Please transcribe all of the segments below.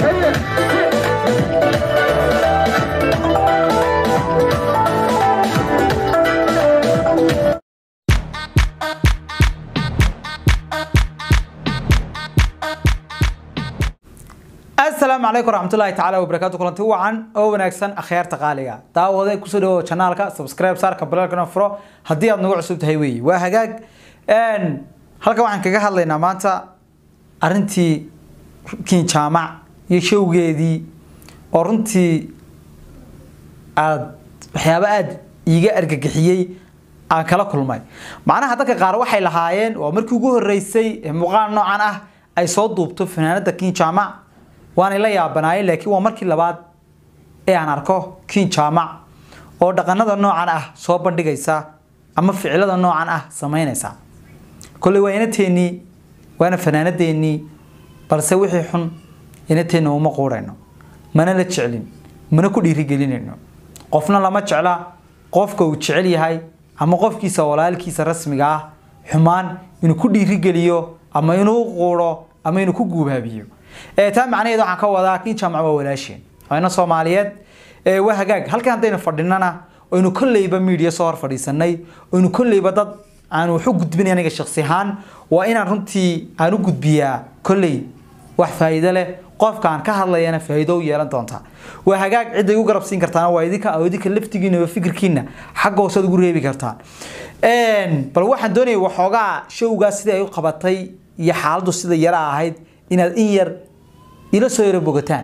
asalaamu calaykum waraxmatullaahi tacaala wabarakaatu kulanti wacan oo wanaagsan akhyaarta qaaliga daawade kusoo dhawo janaalka subscribe saarka balaalkana furo haddii aad nagu cusub tahay weeye waa hagaag halkan waxaan kaga hadlaynaa maanta arrintii kiin jaamac iyo showgeedii oo runtii aad waxyaabo aada iiga argagixiyey aan kala kulmay macnaha dadka qaar waxay lahaayeen waa markii ugu horeysay ee muuqaal noocan ah ay soo duubto fanaanada kiin jaamac waanay la yaabanaayeen laakiin waa markii labaad ee aan arko kiin jaamac oo dhaqanada noocan ah soo bandhigaysa ama ficilada noocan ah samaynaysa kolley waa inateennii waana fanaanadeennii balse wixii xun inateenna uma quudhayno mana la jeclin mana ku dhiirigelinayno qofna lama jecla qofka uu jecel yahay ama qofkiisa walaalkiisa rasmiga ah xumaan inuu ku dhiirigeliyo ama inuu quudho ama inuu ku guubaabiyo taa macnaheed waxaan ka wadaa kin jaamac waa walaasheen waana soomaaliyeed waa hagaag halkan haddaynu fadhinana oynu kolleyba media soo hor fadhiisanay oynu kolleyba dad aan wax u gudbinay aniga shaksi ahaan waa inaan runtii aan u gudbiyaa kolley wax faa'iido leh qofka aan ka hadlayana faa'iido u yeelan doonta waa hagaag cidda igu garab siin kartaana waa idinka oo idinka laftigiina iyo fikirkiina xagga hoose ugu reebi kartaan bal waxaan doonayay waxoogaa showgaa sidii ay u qabatay iyo xaaladdu sida yara ahayd inaad in yar ila soo yaro bogataan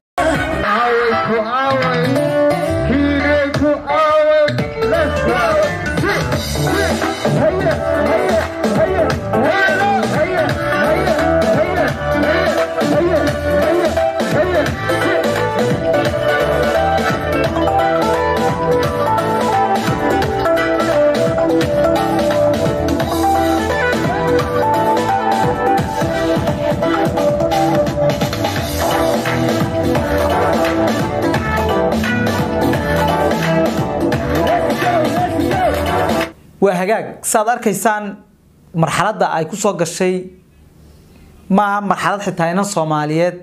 waa hagaag saaad arkaysaan marxaladda ay ku soo gashay maaha marxalad xitaa inan soomaaliyeed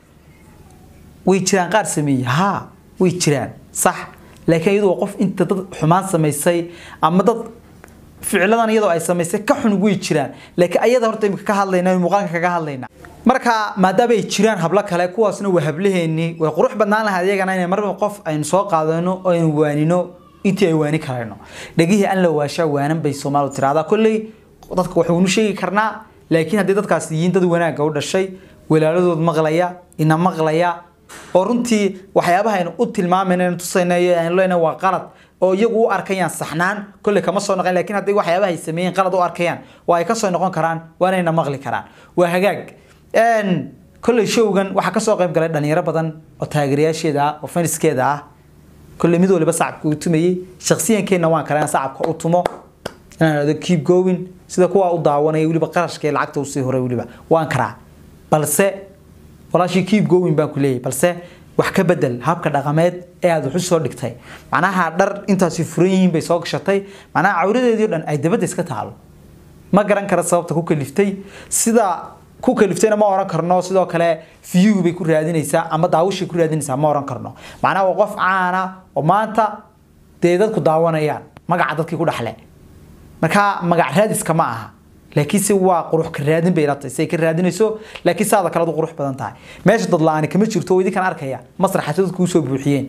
way jiraan qaar sameeyey haa way jiraan sax laakiin iyadoo qof inta dad xumaan samaysay ama dad ficiladan iyadoo ay samaysay ka xun way jiraan laakiin ayada horta imika ka hadlayna muuqaalka kaga hadlayna marka maadaama ay jiraan hablo kale kuwaasna waa hablaheennii way qurux badnaan lahayd iyagana inay marba qof aynu soo qaadano oo aynu waanino intii ay waani karayno dhegihii aan la waashaa waanan bay soomaalidu tiraahdaa kolley dadka waxaynu sheegi karnaa laakiin haddii dadkaas yihiin dad wanaagga u dhashay walaaladood maqlaya ina maqlaya oo runtii waxyaabaha aynu u tilmaamayna aynu tusayna aynu leenahay waa qalad oo iyagu u arkayaan saxnaan kolley kama soo noqon laakiin haddii waxyaabaha ay sameeyeen qalad u arkayaan waa ay ka soo noqon karaan waanayna maqli karaan waa hagaag kolley showgan waxaa kasoo qayb galay dhalinyaro badan oo taageerayaasheeda ah oo faniskeeda ah كل ميدو اللي بس عبك وتمي شخصيا كنا وان كلام صعب وتمو أنا هذا keep going سيدا كوا أضاعونا يقولي بقرش كي العقد وصيه هري يقولي وان كرا بلسه ولا شيء keep going بقولي بلسه wax ka bedel habka dhaqameed ee aad wax u soo dhigtay macnaha dhar intaasi furiin bay soo gashatay macnaha cawradeedii dhan ay dabada iska taalo ma garan kara sababta ku kaliftay sida ku kaliftayna ma oran karno sidoo kale view bay ku raadinaysaa ama daawashay ku raadinaysaa ma oran karno macnaha waa qof caana oo maanta dee dadku daawanayaan magaca dadkii ku dhaxle marka magac raadiska ma aha laakiin si waa qurux ka raadin bay ilatay say ka raadinayso laakiin saada kale u qurux badan tahay meesha dad la-aani kama jirto oo idinkan arkaya masraxa dadku usoo buuxiyeen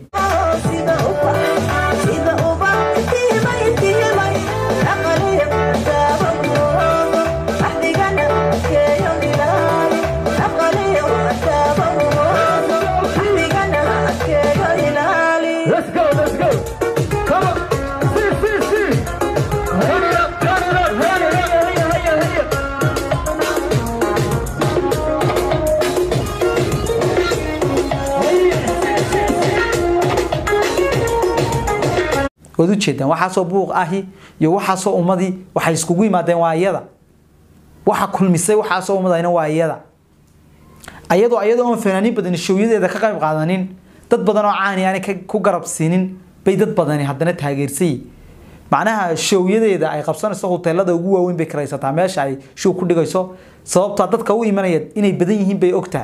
waad ujeedaan waxaasoo buuq ahi iyo waxaasoo ummadii waxay iskugu yimaadeen waa iyada waxa kulmisay waxaasoo ummadayna waa iyada ayadoo ayadoo aan fanaaniin badan showyadeeda ka qayb qaadanin dad badan oo caani aan ku garab siinin bay dad badani haddana taageersay macnaha showyadeeda ay qabsanayso hoteelada ugu waaweyn bay karaysataa meesha ay show ku dhigayso sababtaa dadka u imanaya inay badan yihiin bay ogtahay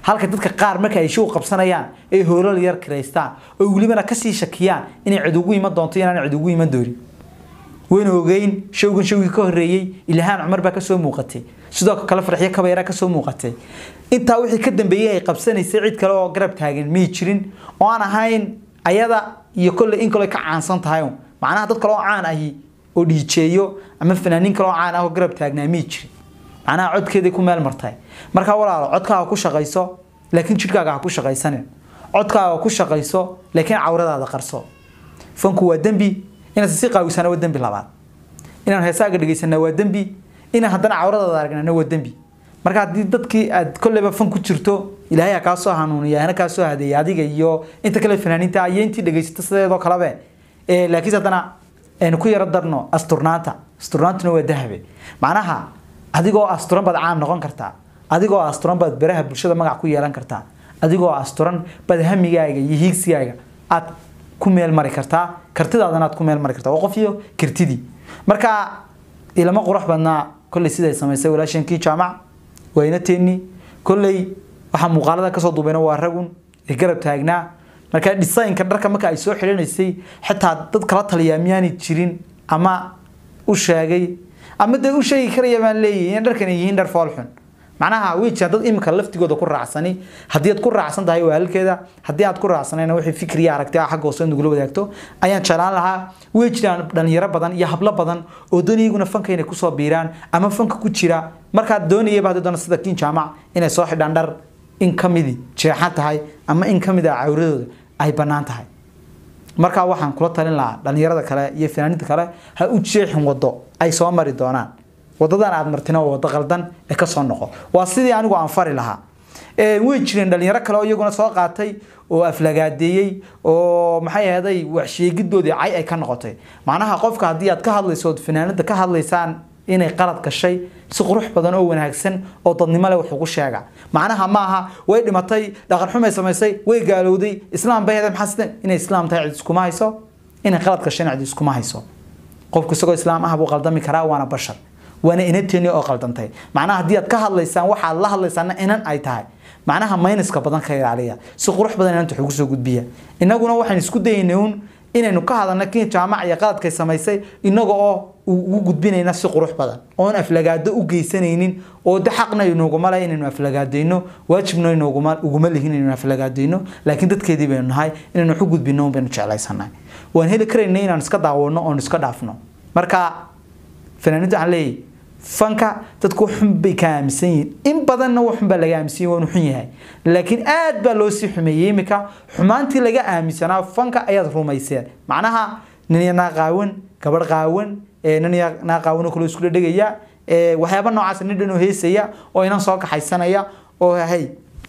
halka dadka qaar marka ay show qabsanayaan ay hoolal yar kireystaan oo welibana kasii shakiyaan inay cid ugu iman doonto inaan cid ugu iman doonin wayna ogeyn showgan showgii ka horeeyey ilhaan cumar baa kasoo muuqatay sidoo kale farxiyo kabayra kasoo muuqatay intaa wixii ka dambeeyey ay qabsanaysay cid kale oo garab taagan miyay jirin oo aan ahayn ayada iyo kolley in kale ka caansan tahay macnaha dad kale oo caan ahi oo dhiijeeyo ama fanaaniin kale oo caan ah oo garab taagnaa miyay jirin macnaha codkeeday ku meel martay markaa walaalo codkaaga ku shaqayso laakiin jidhkaaga ha ku shaqaysanin codkaaga ku shaqayso laakiin cawradaada qarso fanku waa dembi inaad si qaawisana waa dembi labaad inaan heesaaga dhegaysana waa dembi inaan haddana cawradaada aragnana waa dembi marka haddii dadkii aad kolleyba fan ku jirto ilaahay ha kaa soo hanuuniya hana kaa soo hadeeya adiga iyo inta kale fanaaniinta iyo intii dhegaysata sideedoo kalebe laakiin haddana aynu ku yaro darno asturnaanta asturnaantuna waa dahabe macnaha adigoo asturan baad caam noqon kartaa adigoo asturan baad baraha bulshada magac ku yeelan kartaa adigoo asturan baad hamigaaga iyo hiigsigaaga aad ku meel mari kartaa kartidaadana aad ku meel mari kartaa waa qof iyo kartidii marka ilama qurux badnaa kolley siday samaysay walaashankii jaamac wayna teeni kolley waxaa muuqaalada kasoo duubayna waa ragun ee garab taagnaa marka designka dharka marka ay soo xidhanaysay xitaa dad kala taliyaa miyaanay jirin ama u sheegay ama dee u sheegi karaya baan leeyahay in dharkan ay yihiin dhar foolxun macnaha way jiraan dad imika laftigooda ku raacsani haddii aad ku raacsan tahay waa halkeeda haddii aad ku raacsanayna wixii fikriya aragti ah xagga hoose nagula wadaagto ayaan jeclaan lahaa way jiraan dhalinyaro badan iyo hablo badan oo doonayaguna fanka inay kusoo biiraan ama fanka ku jira markaad doonayaba haddii doona sida kiin jaamac inay soo xidhaan dhar in ka midi jeexan tahay ama in ka mid a cawradooda ay bannaan tahay markaa waxaan kula talin lahaa dhalinyarada kale iyo fanaaniinta kale ha u jeexin wado ay soo mari doonaan wadadan aad martina waa wado qaldan ee kasoo noqo waa sidii anigu aan fari lahaa way jireen dhalinyaro kale oo iyaguna soo qaatay oo aflagaadeeyey oo maxay ahaday waxsheegidoodii cay ay ka noqotay macnaha qofka haddii aad ka hadlayso ood fanaanada ka hadlaysaan inay qalad gashay si qurux badan oo wanaagsan oo dadnimo leh wax ugu sheega macnaha maaha way dhimatay dhaqan xumay samaysay way gaalowday islaam bay maxaa sida inay islaam tahay cid iskuma hayso inay qalad gashayna cid iskuma hayso qofku isagoo islaam ah buu qaldami karaa waana bashar waana inateeni oo qaldantay macnaha haddii aad ka hadlaysaan waxaad la hadlaysaana inan ay tahay macnaha mayniska badan ka ilaaliya si qurux badan inanta wax ugu soo gudbiya innaguna waxaan isku dayaynay uun inaynu ka hadalna kii jaamac iyo qaladkay samaysay inaga oo ugu gudbinayna si qurux badan oon aflagaado u geysanaynin oo de xaqna inooguma leh inaynu aflagaadayno waajibna inooguma uguma lihin inaynu aflagaadayno laakiin dadkeedii baynu nahay inaynu wax u gudbino un baynu jeclaysanay waan heli karayna inaan iska daawano oon iska dhaafno marka fanaaniinta waxaan leeyahay fanka dadku xun bay ka aaminsan yihiin in badanna waxun baa laga aaminsan yahay waanu xun yahay laakiin aad baa loo sii xumeeyey imika xumaantii laga aaminsanaa fanka ayaad rumayseen macnaha nin naa qaawan gabadh qaawan nin naa qaawan oo kale isku dhegaya waxyaaba noocaas nin dhan oo heesaya oo inan soo kaxaysanaya oo hay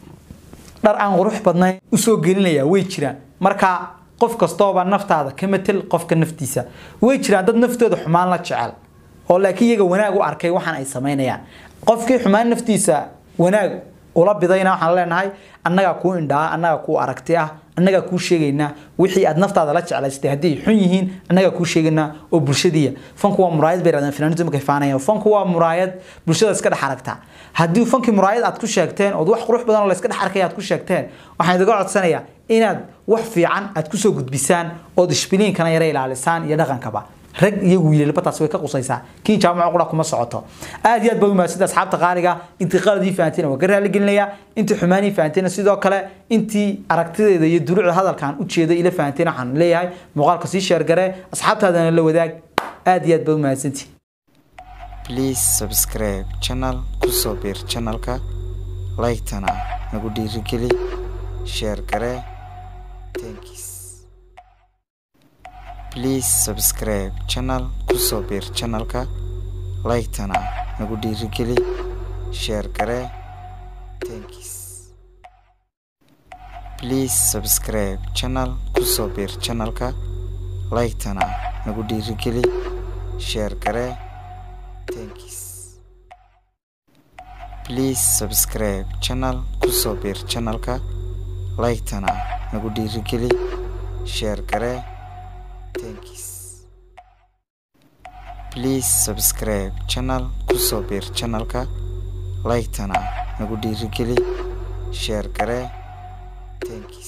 dhar aan qurux badnayn usoo gelinaya way jiraan marka qof kastooba naftaada ka matel qofka naftiisa way jiraan dad naftooda xumaan la jecel oo laakiin iyaga wanaag u arkay waxaan ay samaynayaan qofkii xumaan naftiisa wanaag ula bidayna waxaan leenahay annagaa kuu indhaa annagaa kuu aragti ah annagaa kuu sheegaynaa wixii aad naftaada la jeclaysatay haddii ay xun yihiin annagaa kuu sheegaynaa oo bulshadiya fanku waa muraayad bay rahdeen finaaniintu markay faanayaan fanku waa muraayad bulshada iska dhex aragtaa haddii fankii muraayad aad ku sheegteen ood wax qurux badan oo la iska dhex arkaya aad ku sheegteen waxaan idiga codsanayaa inaad wax fiican aad kusoo gudbisaan ood ishbiliinkana yara ilaalisaan iyo dhaqankaba rag iyo wiilalba taas way ka qusaysaa kiin jaamaco qura kuma socoto aad iyo aad baa u mahadsantahay asxaabta qaaliga intii qaladii fahanteena waa ka raali gelinayaa intii xumaanii fahanteena sidoo kale intii aragtideeda iyo duruucda hadalkan u jeeday ila fahanteena waxaan leeyahay muuqaalka sii sheergaree asxaabtaadana la wadaag aad iyo aad baa u mahadsantihi please subscribe channel kusoo biir channelka like-tana nagu dhiirigeli sheer garee thanks please subscribe channel kusoo biir channelka like-tana nagu dhiirigeli sheer garee thanks please subscribe channel kusoo biir channelka like-tana nagu dhiirigeli sheer garee thanks please subscribe channel kusoo biir channelka like-tana nagu dhiirigeli sheer garee thanks please subscribe channel kusoo biir channelka like-tana nagu dhiirigeli share garee thanks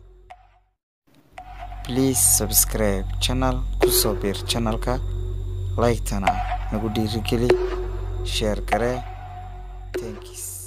please subscribe channel kusoo biir channelka like-tana nagu dhiirigeli share garee thanks